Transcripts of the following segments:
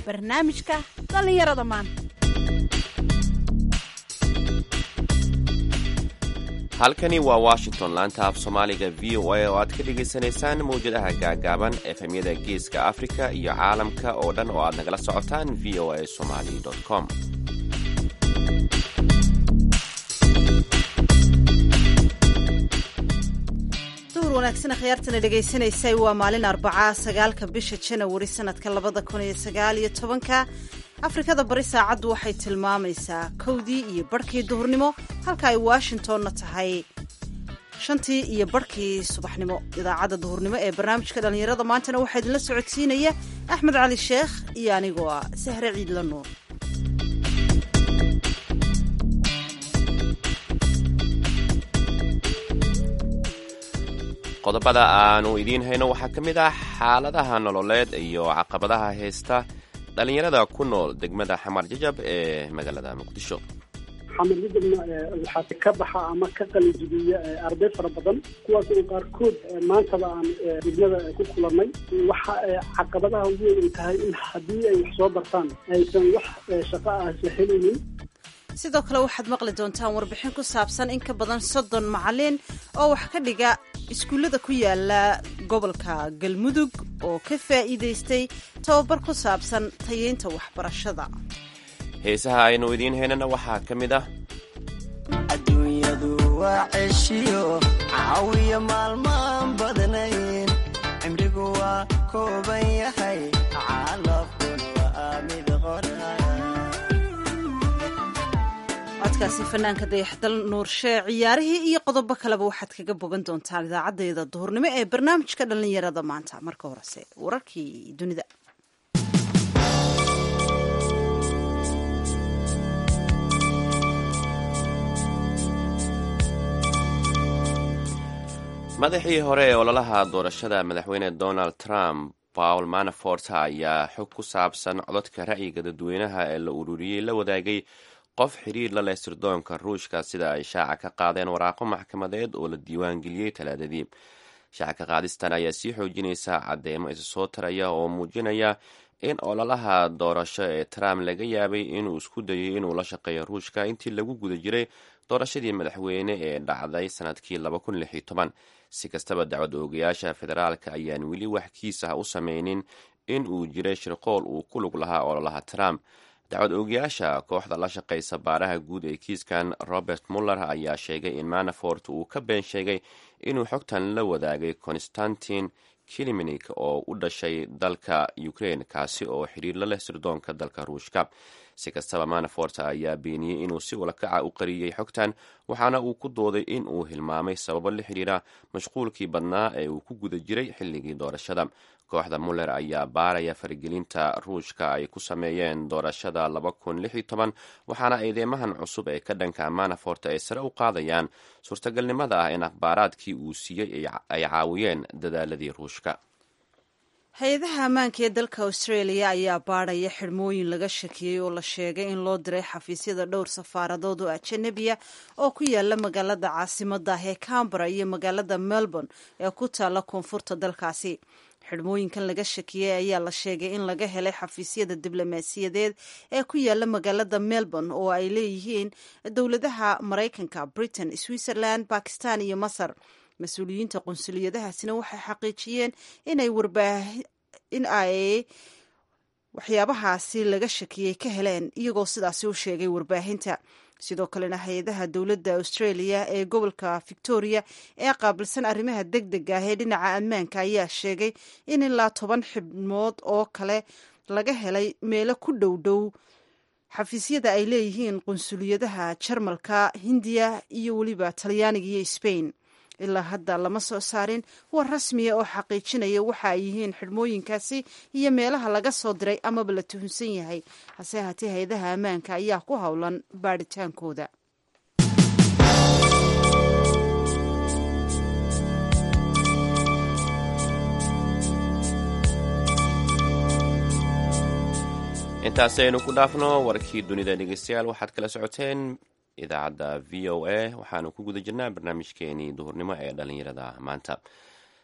barnaamijka dhallinyarada maanta halkani waa washington laanta af soomaaliga v o a oo aad ka dhagaysanaysaan mawjadaha gaagaaban efemyada geeska afrika iyo caalamka oo dhan oo aad nagala socotaan v o a somali com duhur wanaagsan khiyaartana dhegaysanaysay waa maalin arbacaa sagaalka bisha janawari sanadka labada kun iyo sagaal iyo tobanka afrikada bari saacaddu waxay tilmaamaysaa kowdii iyo barhkii duhurnimo halka ay washingtonna tahay shantii iyo barhkii subaxnimo idaacadda duhurnimo ee barnaamijka dhallinyarada maantana waxaa idinla socodsiinaya axmed cali sheekh iyo anigoo ah sahre ciidla nuur qodobada aanu idiin hayno waxaa ka mid ah xaaladaha nololeed iyo caqabadaha haysta dhallinyarada ku nool degmada xamar jajab ee magaalada muqdisho xamar jajabna waxaa ka baxa ama ka qalijibiya arday fara badan kuwaas oo qaarkood maantaba aan degmada ku kulannay waxa caqabadaha ugu weyn ay tahay in haddii ay wax soo bartaan aysan wax shaqo ah la helaynin sidoo kale waxaad maqli doontaan warbixin ku saabsan in ka badan soddon macalin oo wax ka dhiga iskuullada ku yaala gobolka galmudug oo ka faa'iidaystay tababar ku saabsan tayeynta waxbarashada heesaha aynu idiin haynana waxaa ka mid ah adduunyadu waa ceshiyo caawiya maalmaan badnayn cimrigu waa kooban yahay caalafkuna waa mid qora codkaasi fanaanka dayaxdal nuurshe ciyaarihii iyo qodobo kaleba waxaad kaga bogan doontaan idaacadeeda duhurnimo ee barnaamijka dhallinyarada maanta marka horese wararkii dunida madaxii hore ee ololaha doorashada madaxweyne donald trump paul manafort ayaa xog ku saabsan codadka ra'yiga dadweynaha ee la ururiyey la wadaagay qof xiriir la leh sirdoonka ruushka sida ay shaaca ka qaadeen waraaqo maxkamadeed oo la diiwaangeliyey talaadadii shaaca ka qaadistan ayaa sii xoojinaysa cadeymo isa soo taraya oo muujinaya in ololaha doorasho ee trump laga yaabay inuu isku dayay inuu la shaqeeyo ruushka intii lagu guda jiray doorashadii madaxweyne ee dhacday sanadkii si kastaba dacwad oogayaasha federaalka ayaan weli wax kiis ah u sameynin in uu jiray shirqool uu ku lug lahaa ololaha trump dacwad oogayaasha kooxda la shaqaysa baaraha guud ee kiiskan robert muller ayaa sheegay in manafort uu ka been sheegay inuu xogtan la wadaagay constantin kiliminik oo u dhashay dalka ukraine kaasi oo xiriir la leh sirdoonka dalka ruushka si kastaba manafort ayaa beeniyey inuu si ulakaca u qariyey xogtan waxaana uu ku dooday in uu hilmaamay sababo la xiriira mashquulkii badnaa ee uu ku guda jiray xilligii doorashada kooxda muller ayaa baaraya faragelinta ruushka ay ku sameeyeen doorashada waxaana eedeymahan cusub ee ka dhanka manafort ay sare u qaadayaan suurtagalnimada ah in akhbaaraadkii uu siiyey ay caawiyeen dadaaladii ruushka hay-adaha ammaanka ee dalka australia ayaa baadhaya xidhmooyin laga shakiyey oo la sheegay in loo diray xafiisyada dhowr safaaradood oo ajanabiya oo ku yaala magaalada caasimada ah ee cambara iyo magaalada melbourne ee ku taala koonfurta dalkaasi xidhmooyinkan laga shakiyey ayaa la sheegay in laga helay xafiisyada diblomaasiyadeed ee ku yaala magaalada melbourne oo ay leeyihiin dowladaha maraykanka britain switzerland bakistan iyo masar mas-uuliyiinta qunsuliyadahaasina waxay xaqiijiyeen inay in ay waxyaabahaasi laga shakiyey ka heleen iyagoo sidaasi u sheegay warbaahinta sidoo kalena hay-adaha dowladda australia ee gobolka victoria ee qaabilsan arrimaha deg dega ah ee dhinaca ammaanka ayaa sheegay in ilaa toban xibnood oo kale laga helay meelo ku dhow dhow xafiisyada ay leeyihiin qunsuliyadaha jarmalka hindiya iyo weliba talyaaniga iyo sbain ilaa hadda lama soo saarin war rasmiya oo xaqiijinaya waxa ay yihiin xidhmooyinkaasi iyo meelaha laga soo diray amaba la tuhunsan yahay hase haatee hay-adaha ammaanka ayaa ku howlan baadhitaankooda intaasi aynu ku dhaafno warkii dunida dhegeystayaal waxaad kala socoteen idaacadda v o a waxaanu ku guda jirnaa barnaamijkeenii duhurnimo ee dhalinyarada maanta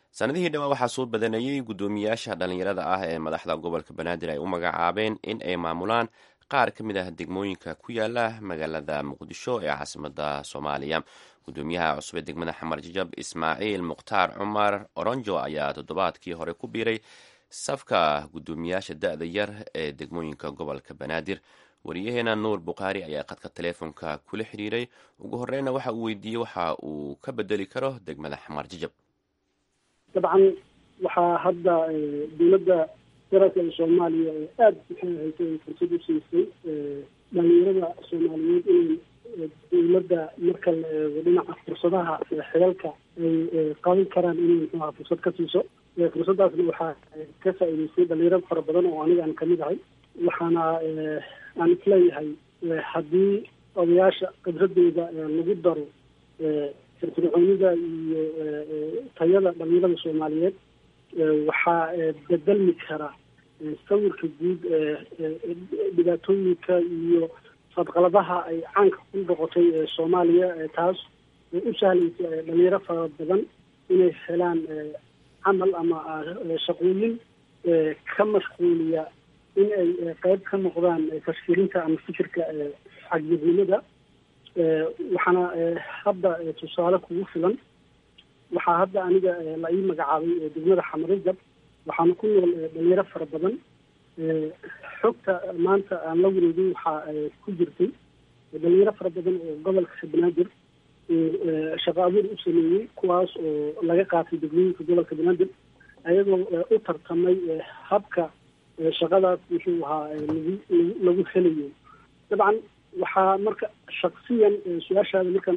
sanadihii dhawaa waxaa soo badanayey guddoomiyaasha dhallinyarada ah ee madaxda gobolka banaadir ay u magacaabeen in ay maamulaan qaar ka mid ah degmooyinka ku yaala magaalada muqdisho ee caasimada soomaaliya guddoomiyaha cusub ee degmada xamar jajab ismaaciil mukhtaar cumar oronjo ayaa toddobaadkii hore ku biiray safka guddoomiyaasha da-da yar ee degmooyinka gobolka banaadir wariyaheena nuur bukhaari ayaa khadka teleefonka kula xiriiray ugu horeyna waxa uu weydiiyey waxa uu ka bedeli karo degmada xamar jajab dabcan waxaa hadda dowladda federaalka ee soomaaliya aada maxay ahayta ay fursad u siisay dhalinyarada soomaaliyeed inay dowladda marka la eego dhinaca fursadaha xilalka ay qaban karaan inay muxuaha fursad ka siiso fursaddaasna waxaa ka faa'iideystay dhalinyaro fara badan oo aniga aan kamid ahay waxaana aan isleeyahay haddii odayaasha khibradooda lagu daro firfircoonida iyo tayada dhalinyarada soomaaliyeed waxaa bedelmi kara sawirka guud dhibaatooyinka iyo fadqaladaha ay caanka ku noqotay soomaaliya taas oo u sahlaysa dhalinyaro fara badan inay helaan camal ama shaqooyin ka mashquuliya in ay qeyb ka noqdaan tashkiilinta ama fikirka cagjirnimada waxaana hadda tusaale kugu filan waxaa hadda aniga la ii magacaabay degmada xamarijab waxaana ku nool dhalinyaro fara badan xogta maanta aan la wareegin waxaa ku jirtay dhalinyaro fara badan oo gobolka banaadir shaqo abuur u sameeyey kuwaas oo laga qaatay degmooyinka gobolka banaadir ayagoo u tartamay habka shaqadaas muxuu ahaa lagu lagu helayo dabcan waxaa marka shaksiyan su-aashaada markan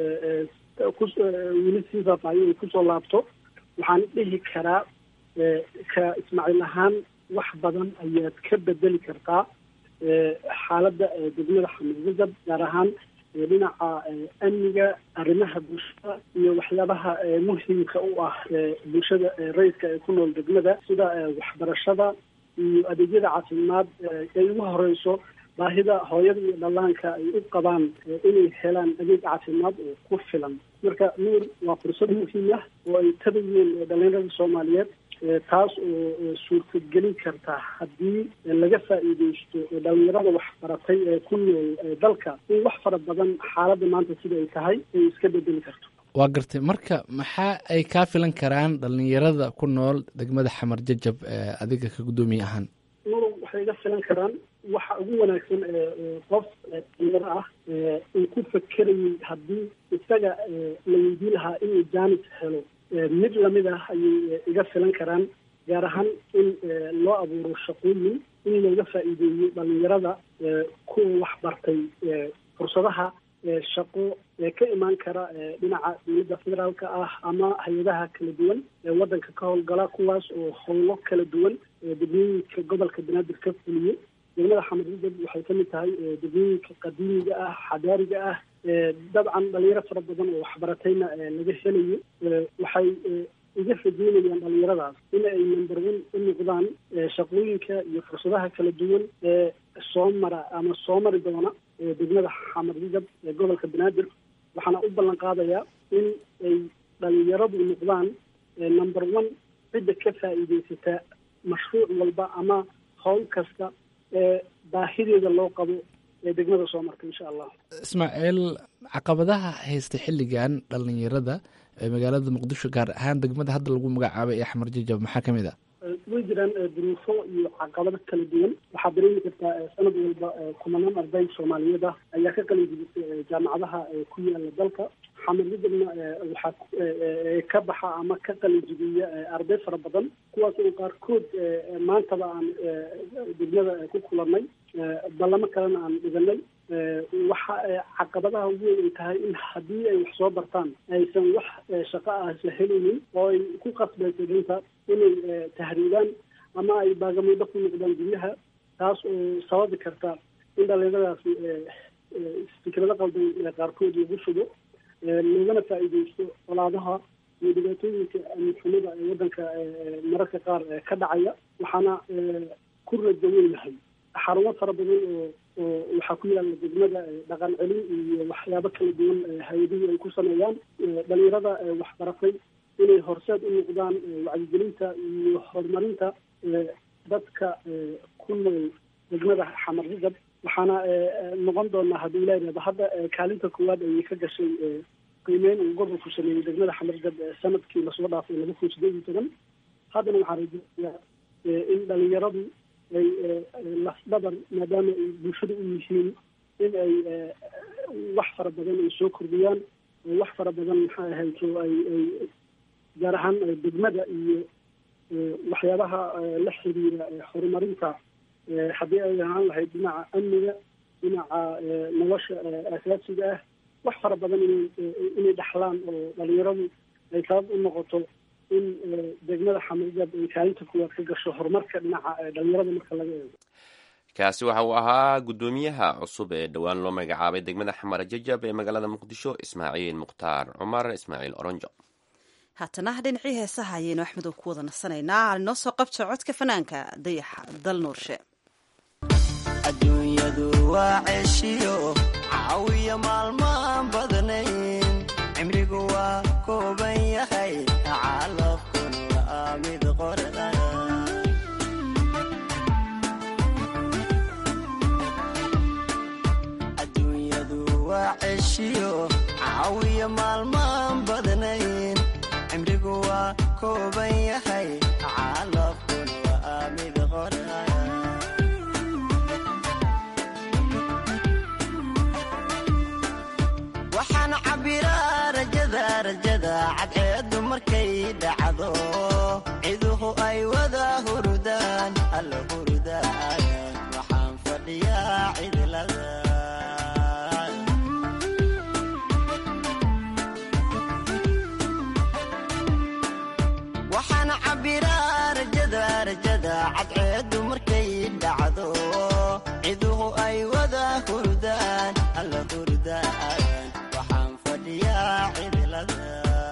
weli sii faafaayo ay kusoo laabto waxaan dhihi karaa ka ismaaciil ahaan wax badan ayaad ka bedeli kartaa xaaladda degmada xamuudajab gaar ahaan dhinaca amniga arrimaha bulshada iyo waxyaabaha muhimka u ah bulshada rayidka ee ku nool degmada sida waxbarashada iyo adeegyada caafimaad ay ugu horeyso baahida hooyada iyo dhallaanka ay u qabaan inay helaan adeeg caafimaad oo ku filan marka nuur waa fursad muhiim ah oo ay tabayeen dhalinyarada soomaaliyeed taas oo suurtagelin karta haddii laga faa'iideysto dhalinyarada waxbaratay ee ku nool dalka in wax fara badan xaaladda maanta sida ay tahay ay iska bedeli karto waa gartay marka maxaa ay kaa filan karaan dhalinyarada ku nool degmada xamar jajab adiga ka guddoomiye ahaan nur waxay iga filan karaan waxa ugu wanaagsan qof dhalinyaro ah uu ku fakerayay haddii isaga la weydiin lahaa inuu jaanis helo mid lamid ah ayay iga filan karaan gaar ahaan in loo abuuro shaqooyin in looga faa'iideeyo dhalinyarada kuwa wax bartay fursadaha shaqo ee ka imaan kara dhinaca dowladda federaalka ah ama hay-adaha kala duwan ee waddanka ka howlgala kuwaas oo howlo kala duwan degmooyinka gobolka banaadir ka fuliyo degmada xamarjajab waxay ka mid tahay degmooyinka qadiimiga ah xadaariga ah dabcan dhalinyaro fara badan oo waxbaratayna laga helayo waxay iga rajeynayaan dhalinyaradaas in ay number one u noqdaan shaqooyinka iyo fursadaha kala duwan ee soo mara ama soo mari doona degmada xamarjajab ee gobolka banaadir waxaana u ballan qaadayaa in ay dhalinyaradu noqdaan number one cidda ka faa'iideysata mashruuc walba ama howl kasta ee baahideeda loo qabo ee degmada soo marta insha allah ismaaciil caqabadaha haysta xilligan dhalinyarada ee magaalada muqdisho gaar ahaan degmada hadda lagu magacaabay ee xamar jajab maxaa ka mid ah way jiraan duruufo iyo caqabado kala duwan waxaad dareemi kartaa sanad walba kumanaan arday soomaaliyeed ah ayaa ka qalin jibisay jaamacadaha ku yaala dalka xamarjajabna waxaa ka baxa ama ka qalin jibiya arday fara badan kuwaas oo qaarkood maantaba aan degmada ku kulanay ballamo kalena aan dhiganay waxa caqabadaha ugu weyn ay tahay in haddii ay wax soo bartaan aysan wax shaqo ah isla helaynin oo ay ku qasbaysa dinta inay tahriibaan ama ay baagamuuddo ku noqdaan guryaha taas oo sababi karta in dhalinyaradaasi fikrado qaldan qaarkood lagu shubo loogana faa'iideysto colaadaha iyo dhibaatooyinka amnixumada ee waddanka mararka qaar ka dhacaya waxaana ku rajo weynahay xarumo fara badan oo oo waxaa ku yaala degmada dhaqan celin iyo waxyaabo kala duwan hay-aduhu ay ku sameeyaan dhalinyarada waxbaratay inay horseed u noqdaan wacyigelinta iyo horumarinta dadka ku nool degmada xamar jajab waxaana noqon doonaa haddii ilaa yidhahdo hadda kaalinta koowaad ayay ka gashay qiimeyn uu gobolku sameeyey degmada xamar jajab sanadkii lasoo dhaafay laba kun sideed iyo toban haddana waxaan rajeynayaa in dhalinyaradu ay lafdhabar maadaama ay bulshada u yihiin in ay wax fara badan ay soo kordhiyaan wax fara badan maxay ahayto ay ay gaar ahaan degmada iyo waxyaabaha la xiriira horumarinta haddii ay ahaan lahayd dhinaca amniga dhinaca nolosha asaasiga ah wax fara badan ina inay dhaxlaan oo dhalinyaradu ay sabab u noqoto in degmada xamajab ay kaalinta kuwaad ka gasho horumarka dhinaca dhalinyarada marka laga eego kaasi waxa uu ahaa guddoomiyaha cusub ee dhowaan loo magacaabay degmada xamar jajab ee magaalada muqdisho ismaaciil mukhtaar cumar ismaaciil oronjo haatana dhinacii heesaha ayaynu axmedow ku wada nasanaynaa inoo soo qabto codka fanaanka dayaxa dal nuurshe adduunyadu waa ceeshiyo caawiya maalmaan badnayn cimrigu waa kooban yahay calafkun waa mid qorda adduunyadu waa ceeshiyo caawiya maalmaan badnayn cimrigu waa kooban yahay calafkun waa mid qorda waxaan cabbiraa rajada rajada cadceeddu markay dhacdo ciduhu ay wada hurudaan alla hurudaan waxaan fadhiyaa cidlada waxaan cabbiraa rajada rajada cadceeddu markay dhacdo ciduhu ay wada hurudaan alla hurudaan waxaan fadhiyaa cidlada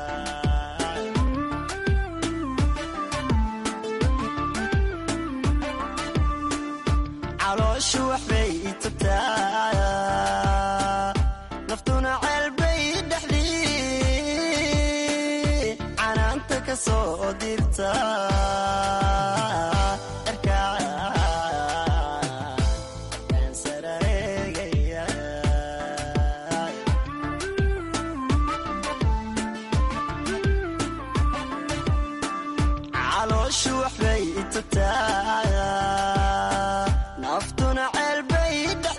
calooshu waxbay itubtaa naftuna ceelbay dhexdii canaanta ka soo dirta calooshu waxbay itubtaa naftuna ceelbay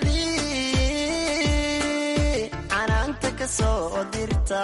dhexdii canaanta ka soo dirta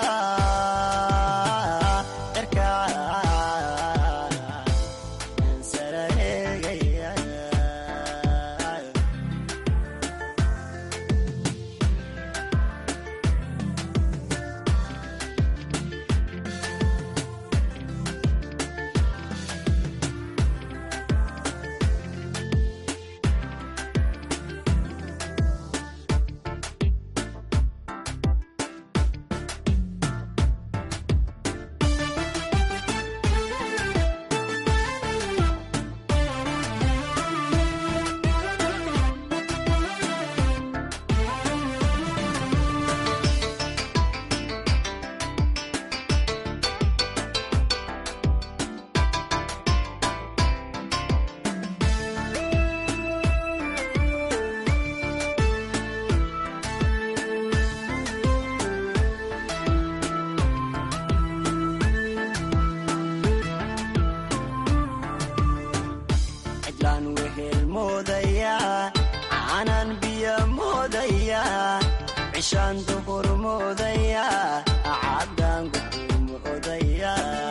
cidlaan wehel moodayaa caanaan biyo moodayaa cishaan duhur moodayaa caddaan guxuu moodayaa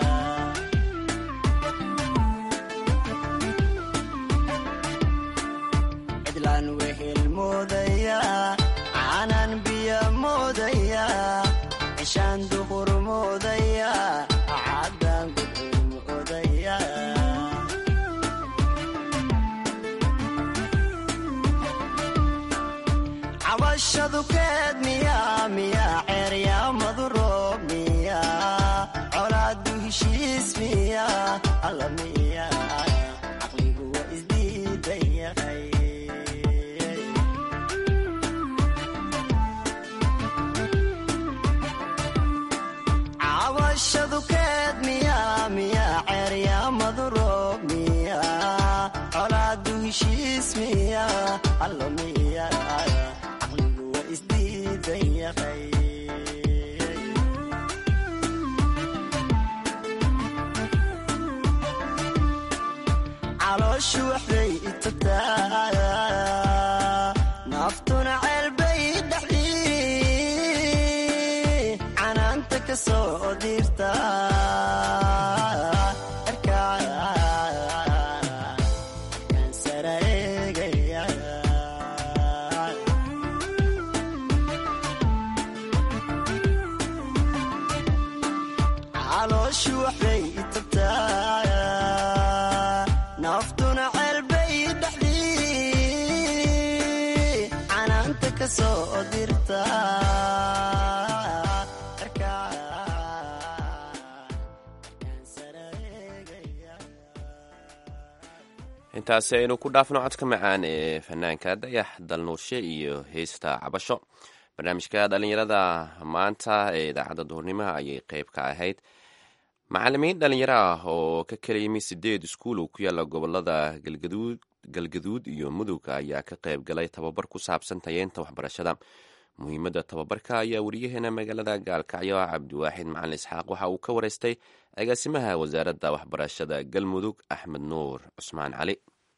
cidlaan wehel moodayaa caanaan biyo moodayaa cishaan duhur moodayaa caddaan guxuu moodayaa cabashadu keed miyaa miyaa ceeryaamadu roob miyaa colaadu heshiis miyaa alla miyaa caqligu waa isdiidan yahay cabashadu keed miyaa allomiya caqligu waa isdiidan yahay calooshu waxbay itataa naftuna ceelbay dhexdii canaanta ka soo dirta erkaan sara eegaya calooshu waxbay itataa naftuna ceelbay dhexdii canaanta ka soo dirta intaasi aynu ku dhaafno codka macaan ee fanaanka dayax dalnuurshe iyo heesta cabasho barnaamijka dhalinyarada maanta ee idaacadda duhurnimaha ayay qeyb ka ahayd macalimiin dhalinyaro ah oo ka kala yimi sideed iskuul oo ku yaala gobolada galgaduud galgaduud iyo mudug ayaa ka qayb galay tababar ku saabsan tayeynta waxbarashada muhiimadda tababarka ayaa wariyaheena magaalada gaalkacyo cabdiwaaxid macalin isxaaq waxa uu ka wareystay agaasimaha wasaaradda waxbarashada galmudug axmed nuur cusmaan cali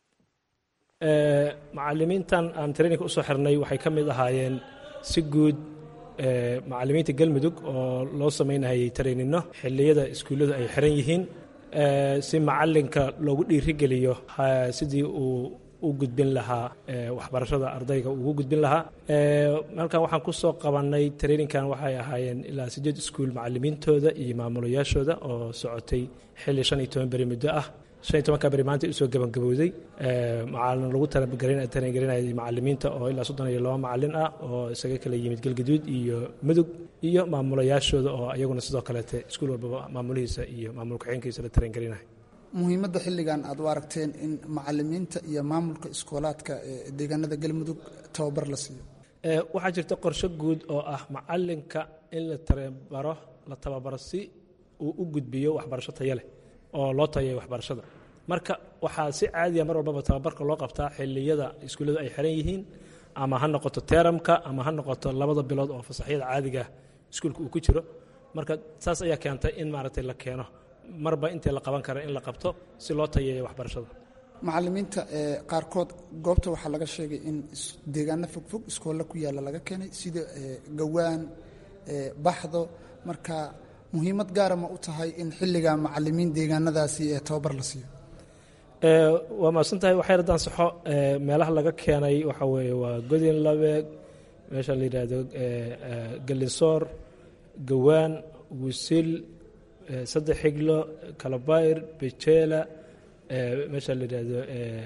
macalimiintan aan traininka usoo xirnay waxay ka mid ahaayeen si guud macalimiinta galmudug oo loo samaynayay tareenino xilliyada iskuulladu ay xiran yihiin si macalinka loogu dhiirigeliyo sidii uu u gudbin lahaa waxbarashada ardayga ugu gudbin lahaa halkan waxaan ku soo qabannay traininkan waxay ahaayeen ilaa sideed iskuul macalimiintooda iyo maamulayaashooda oo socotay xilli shan iyo toban beri muddo ah shan iyo tobanka beri maanta usoo gabangabowday macalin lagu tarangelinayay macalimiinta oo ilaa soddon iyo laba macalin ah oo isaga kala yimid galgaduud iyo mudug iyo maamulayaashooda oo iyaguna sidoo kaleete iskuul walbaba maamulihiisa iyo maamul ku-xeenkiisa la tarangelinaya muhiimadda xilligan aad u aragteen in macalimiinta iyo maamulka iskoolaadka ee deegaanada galmudug tababar la siiyo waxaa jirta qorshe guud oo ah macalinka in la tababaro la tababaro si uu u gudbiyo waxbarasho tayo leh oo loo tayayo waxbarashada marka waxaa si caadiya mar walbaba tababarka loo qabtaa xiliyada iskuulladu ay xiran yihiin ama ha noqoto teramka ama ha noqoto labada bilood oo fasaxyada caadiga iskuulka uu ku jiro marka saas ayaa keentay in maaragtay la keeno marba intii la qaban kara in la qabto si loo tayeeyo waxbarashada macalimiinta qaarkood goobta waxaa laga sheegay in deegaano fogfog iskoolla ku yaalla laga keenay sida gawaan baxdo marka muhiimad gaara ma u tahay in xilliga macalimiin deegaanadaasi ee tababar la siiyo waa mahadsan tahay waxay raddaan saxo meelaha laga keenay waxaa weeye waa godin labeeg meesha la yidhaahdo galinsoor gawaan wusil saddex xiglo kalabayr bejeela meesha la yidhaahdo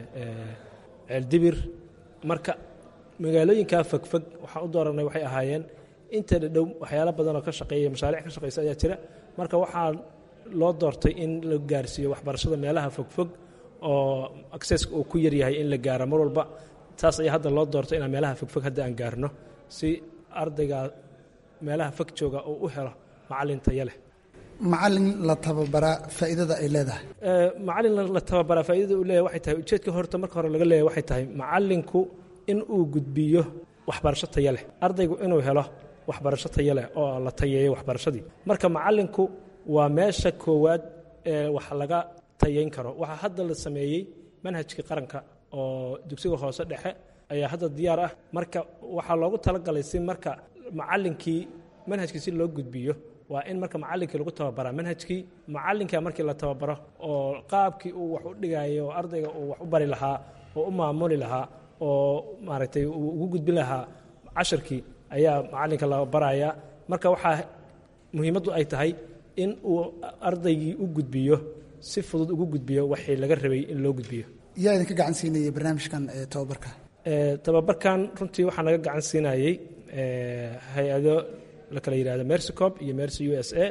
ceeldibir marka magaalooyinkaa fogfog waxaan u dooranay waxay ahaayeen inta dhadhow waxyaalo badan oo ka shaqeeya mashaariic ka shaqeysa ayaa jira marka waxaa loo doortay in la gaarsiiyo waxbarashada meelaha fogfog oo acceska uu ku yaryahay in la gaaro mar walba taas ayaa hadda loo doortay inaan meelaha fogfog hadda aan gaarno si ardayga meelaha fog jooga uu u helo macalin tayo leh macalin la tababaraa faa'iidada ay leedahay macalin la tababaraa faa'iidada uu leeyahay waxay tahay ujeedka horta marka hore laga leeyahay waxay tahay macalinku in uu gudbiyo waxbarasho tayo leh ardaygu inuu helo waxbarasho tayo leh oo la tayeeyo waxbarashadii marka macalinku waa meesha koowaad ee wax laga tayayn karo waxaa hadda la sameeyey manhajkii qaranka oo dugsiga hoose dhexe ayaa hadda diyaar ah marka waxaa loogu talagalay si marka macalinkii manhajkii si loo gudbiyo waa in marka macalinkii lagu tababaraa manhajkii macalinka markii la tababaro oo qaabkii uu wax u dhigayo oo ardayga uu wax u bari lahaa oo u maamuli lahaa oo maaragtay uu ugu gudbin lahaa cashirkii ayaa macalinka la baraya marka waxaa muhiimaddu ay tahay in uu ardaygii u gudbiyo si fudud ugu gudbiyo waxii laga rabay in loo gudbiyo yaa idinka gacan siinayay barnaamijkan tababarka tababarkan runtii waxaa naga gacan siinayey hay-ado la kala yidhahdo mercycop iyo mercy u s a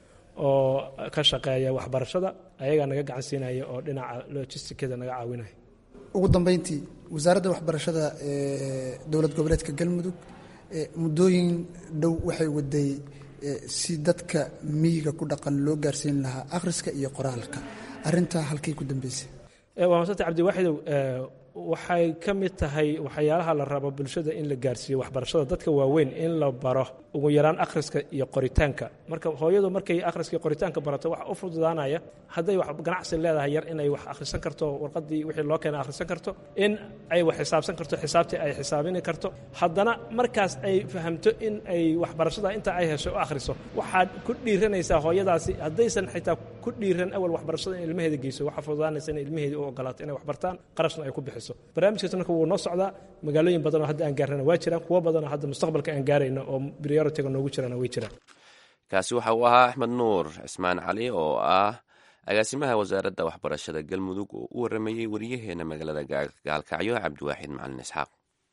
oo ka shaqeeya waxbarashada ayagaa naga gacan siinaya oo dhinaca logisticada naga caawinaya ugu dambeyntii wasaaradda waxbarashada ee dowlad goboleedka galmudug muddooyin dhow waxay waday si dadka miyiga ku dhaqan loo gaarsiin lahaa akhriska iyo qoraalka arintaa halkay ku dambeysay waa masanta cabdiwaaxidow waxay ka mid tahay waxyaalaha la rabo bulshada in la gaarsiiyo waxbarashada dadka waaweyn in la baro ugu yaraan akhriska iyo qoritaanka marka hooyadu markay akhriska iyo qoritaanka barato waxa u fududaanaya hadday wax ganacsi leedahay yar inay wax akhrisan karto warqadii wixii loo keena akhrisan karto in ay wax xisaabsan karto xisaabtii ay xisaabini karto haddana markaas ay fahamto in ay waxbarashada inta ay hesho u akhriso waxaad ku dhiiranaysaa hooyadaasi haddaysan xitaa ku dhiiran awal waxbarashada in ilmaheeda geyso waxaa fududaanaysa in ilmaheeda u ogolaato inay wax bartaan qarashna ay ku bixiso barnaamijkaas marka wuu noo socdaa magaalooyin badan oo hadda aan gaarnana waa jiraan kuwo badan oo hadda mustaqbalka aan gaarayno oo prioritiga noogu jirana way jiraan kaasi waxa uu ahaa axmed nuur cismaan cali oo ah agaasimaha wasaaradda waxbarashada galmudug oo u waramayey wariyaheena magaalada gaalkacyo cabdiwaaxid macalin isxaaq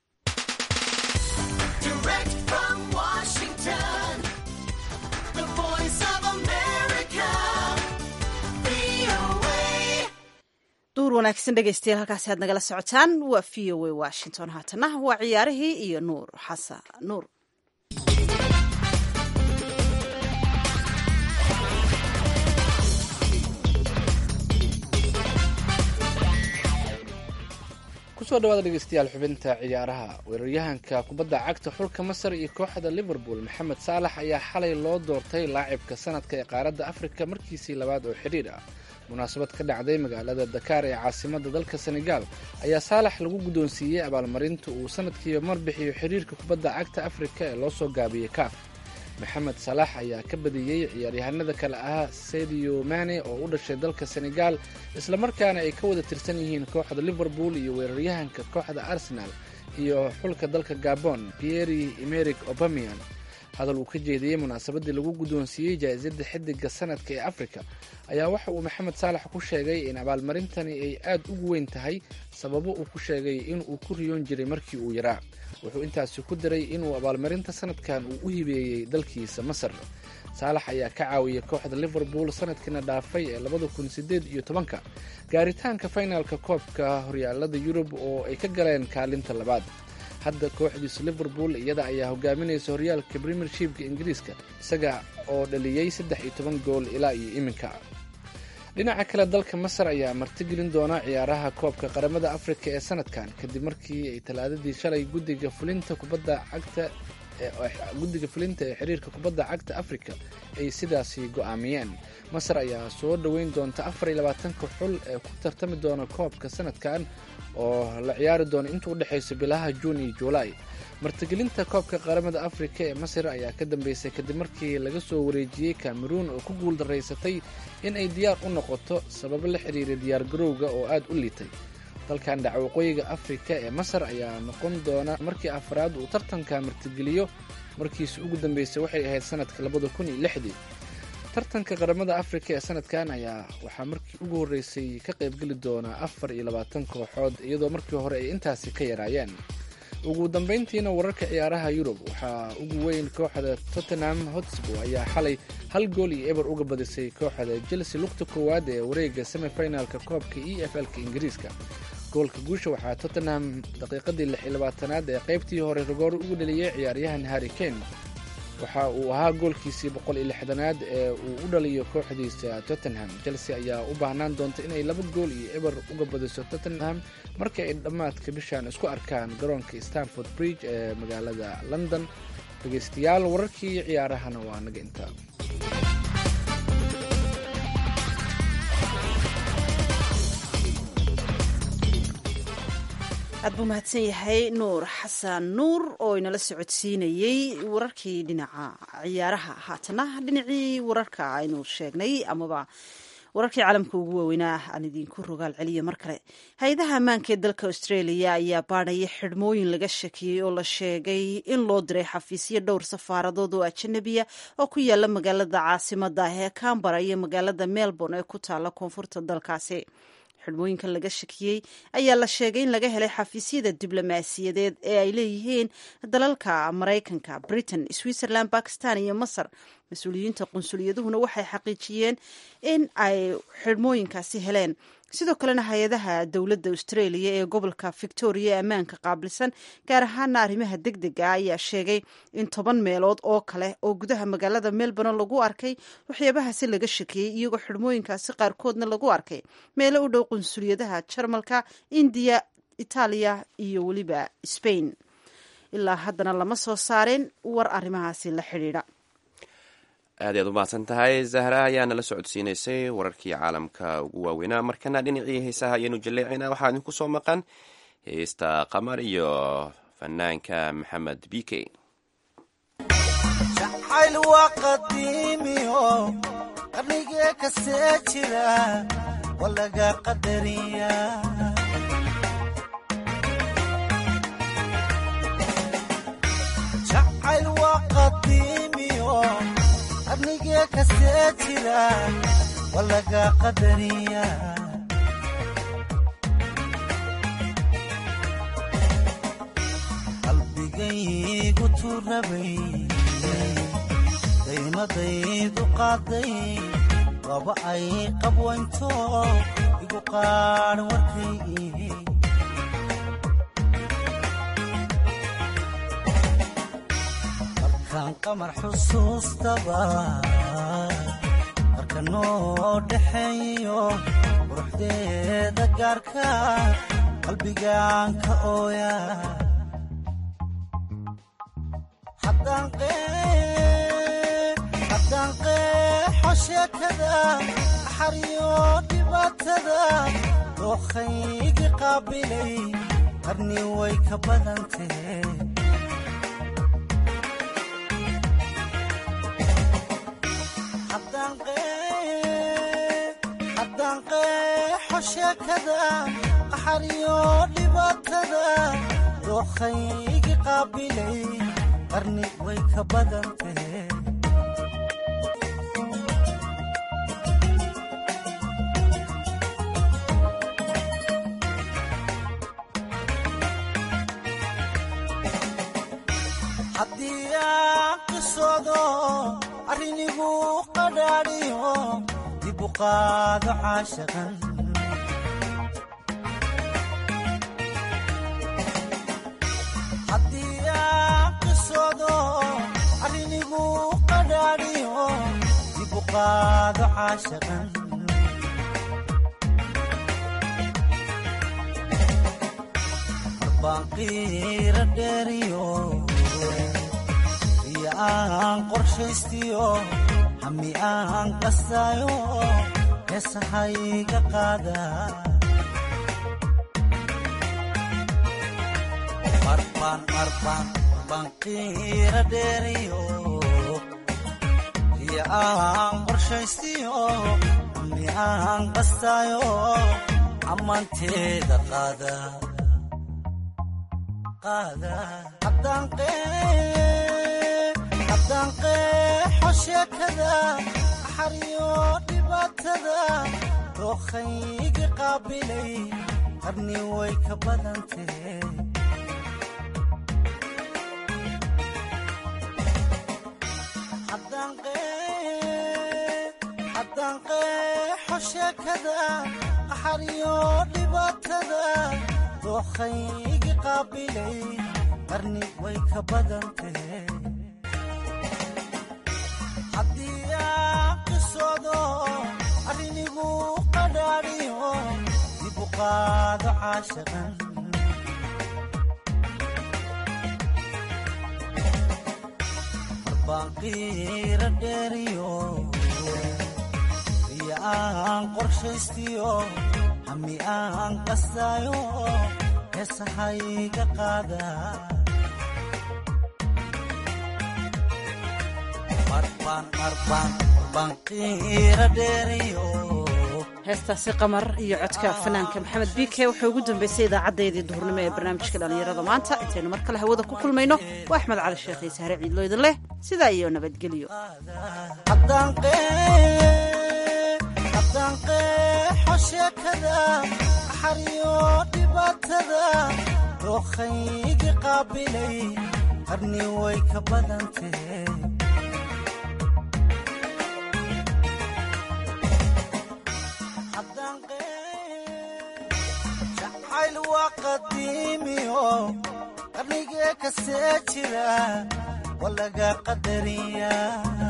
Direct from Washington, the voice of America, VOA. duur wanaagsan dhegeystayaal halkaasi aad nagala socotaan waa v o a washington haatana waa ciyaarihii iyo nuur xasan nuur kusoo dhawaada dhegeystayaal xubinta ciyaaraha weeraryahanka kubadda cagta xulka masar iyo kooxda liverpool maxamed saalax ayaa xalay loo doortay laacibka sanadka ee qaaradda afrika markiisii labaad oo xidhiir ah munaasabad ka dhacday magaalada dakaar ee caasimadda dalka senegaal ayaa saalax lagu guddoonsiiyey abaalmarinta uu sanadkiiba mar bixiyo xidhiirka kubadda cagta afrika ee loo soo gaabiyey kaaf maxamed salaax ayaa ka badiyey ciyaaryahanada kale ahaa sadio mane oo u dhashay dalka senegaal islamarkaana ay ka wada tirsan yihiin kooxda liverpool iyo weeraryahanka kooxda arsenal iyo xulka dalka gabon pieri emeric obamian hadal uu ka jeediyey munaasabadii lagu guddoonsiiyey jaa-isadda xidiga sanadka ee afrika ayaa waxa uu maxamed saalax ku sheegay in abaalmarintani ay aad ugu weyn tahay sababo uu ku sheegay inuu ku riyoon jiray markii uu yaraa wuxuu intaasi ku daray inuu abaalmarinta sanadkan uu u hibeeyey dalkiisa masar saalax ayaa ka caawiyey kooxda liverpool sanadkiina dhaafay ee labada kun sideed iyo tobanka gaaritaanka finalka koobka horyaalada yurub oo ay ka galeen kaalinta labaad hadda kooxdiisa liverpool iyada ayaa hogaaminaysa horyaalka premiershipka ingiriiska isaga oo dhaliyey saddex iyo toban gool ilaa iyo iminka dhinaca kale dalka masar ayaa martigelin doona ciyaaraha koobka qaramada afrika ee sanadkan kadib markii ay talaadadii shalay guddiga fulinta kubadda cagta guddiga fulinta ee xiriirka kubadda cagta afrika ay sidaasi go-aamiyeen masar ayaa soo dhoweyn doonta afar iyo labaatanka xul ee ku tartami doona koobka sanadkan oo la ciyaari doono inta u dhexaysa bilaha juun iyo juulaay martigelinta koobka qaramada afrika ee masar ayaa ka dambeysay kadib markii laga soo wareejiyey cameruun oo ku guul daraysatay in ay diyaar u noqoto sababo la xiriira diyaargarowga oo aad u liitay dalkan dhaca waqooyiga afrika ee masar ayaa noqon doona markii afraad uu tartanka martigeliyo markiisi ugu dambeysay waxay ahayd sanadka labada kun iyo lixdii tartanka qaramada afrika ee sanadkan ayaa waxaa markii ugu horreysay ka qaybgeli doonaa afar iyo labaatan kooxood iyadoo markii hore ay intaasi ka yaraayeen ugu dambeyntiina wararka ciyaaraha yurub waxaa ugu weyn kooxda tottenham hotspur ayaa xalay hal gool iyo eber uga badisay kooxda chelsea lugta koowaad ee wareega semifinalka koobka e f l-ka ingiriiska goolka guusha waxaa tottenham daqiiqadii lix iyo labaatanaad ee qaybtii hore rogoor ugu dhaliyey ciyaaryahan harry kane waxa uu ahaa goolkiisii boqol iyo lixdanaad ee uu u dhaliyo kooxdiisa tottenham chelsea ayaa u baahnaan doonta inay laba gool iyo eber uga badiso tottenham markii ay dhammaadka bishan isku arkaan garoonka stanford bridge ee magaalada london dhegeystayaal wararkii ciyaarahana waa naga intaa aad buu mahadsan yahay nuur xasan nuur oo inala socodsiinayey wararkii dhinaca ciyaaraha haatana dhinacii wararka aynu sheegnay amaba wararkii caalamka ugu waaweynaa aan idinku rogaal celiya mar kale hay-adaha ammaanka ee dalka australia ayaa baadhaya xidhmooyin laga shakiyey oo la sheegay in loo diray xafiisyo dhowr safaaradood oo ajanabiya oo ku yaala magaalada caasimada ah ee cambara iyo magaalada melbourne ee ku taala koonfurta dalkaasi xidhmooyinkan laga shakiyey ayaa la sheegay in laga helay xafiisyada diblomaasiyadeed ee ay leeyihiin dalalka maraykanka britain switzerland bakistan iyo masar mas-uuliyiinta qunsuliyaduhuna waxay xaqiijiyeen in ay xidhmooyinkaasi heleen sidoo kalena hay-adaha dowladda australia ee gobolka victoria ee ammaanka qaabilsan gaar ahaana arrimaha deg dega ayaa sheegay in toban meelood oo kale oo gudaha magaalada melbourne lagu arkay waxyaabahaasi laga shakiyey iyagoo xidhmooyinkaasi qaarkoodna lagu arkay meelo u dhow qunsuliyadaha jarmalka indiya itaaliya iyo weliba spain ilaa haddana lama soo saareen war arrimahaasi la xidhiidha aad ayaad u mahadsan tahay zahra ayaa nala socodsiinaysay wararkii caalamka ugu waaweynaa markana dhinacii heesaha ayaenu jaleecina waxaa idinku soo maqan heesta qamar iyo fanaanka maxamed b k jacayl waa qadiimiyo qarnigee kasee jira waa laga qadariya jacayl waa qadiimiyo qarnigee kasee jira waa laga qadariya qalbigaygu turabay daymadaydu qaaday waba ay qabwaynto igu qaadh warkaygii markaan qamar xusuustaba marka noo dhaxeeyo quruxdeeda gaarka qalbigaan ka ooya haddaan qeexo sheekada axariyo dhibaatada dookhaygi qaabilay qarni way ka badantee haddaan qeexo sheekada axariyo dhibaatada dookhaygi qaabilay qarni way ka badantee haddii aan qisoodo arrinigu qadhaadhiyo dib u qaado caashaqan arrinigu qadhaadhiyo dib u qaado caashaqan marbaan qiira dheeriyo iyo aan qorshaystiyo hami aan qastaayo heesahayga qaada marbaan marbaan banqiira dheeriyo iyo aan qorshaystiyo ami aan qastaayo ammaanteeda qaada qaada haddaan qeexo sheekada axariyo dhibaatada dookhaygi qaabilay qarni way ka badantee haddaan qeexo sheekada axariyo dhibaatada dookhaygi qaabilay qarni way ka badantee haddii aan qisoodo arrinigu qadhaadhiyo dib u qaado caashaqan banqiira dheeriyo iyo aan qorshaystiyo hami aan qastaayo heesahayga qaada marbaan marbaan banqiira dheeriyo heestaasi qamar iyo codka fanaanka maxamed b k wuxuu ugu dambeysay idaacadeedii duhurnimo ee barnaamijka dhallinyarada maanta intaynu mar kale hawada ku kulmayno waa axmed cali sheekh iyo sahre ciidlo idin leh sidaa iyo nabadgelyo haddaan qeexo sheekada axariyo dhibaatada dookhaygi qaabilay qarni way ka badantee jacayl waa qadiimiyo qarnigee kasee jira waa laga qadariya